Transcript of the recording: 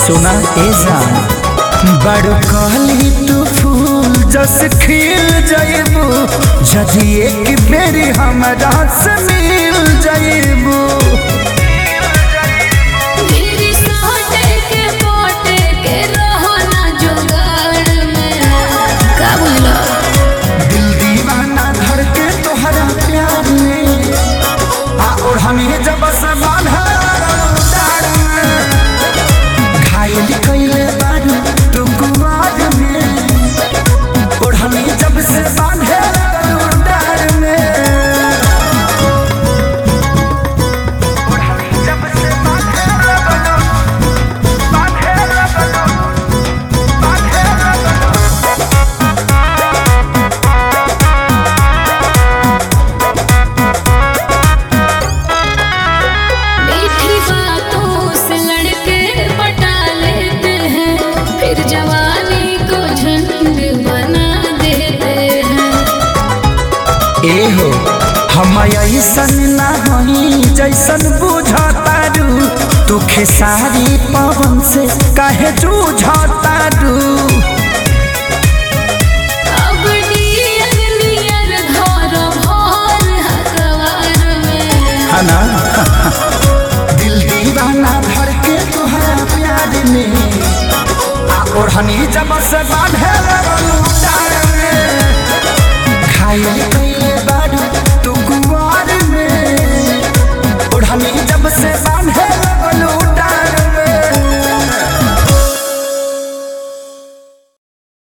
सुना ए जान बड़ कहली तू फूल जस खिल जाइबू जदि एक बेरी हमरा से मिल जाइबू मेरी सोटे के पोटे के रहो ना जुगाड़ में का बोला दिल दीवाना धर के तोहरा प्यार में आ और हमें जब सवाल है घायल कैले बारू तू कुमार में और हमें जब से बांधे डार में और हमें जब से बांधे बांधे बांधे मीठी बातों से लड़के पटा लेते हैं फिर जवानी को झंड बना देते हैं एहो हम ऐसन ना हई जैसन बुझतारू तू खेसारी पवन से काहे जूझतारू अब नियर नियर घर भर हकवार में हना दिल दीवाना धर के तुहरा प्यार में आ ओढ़नी जब से बांधे लगलू डार में घायल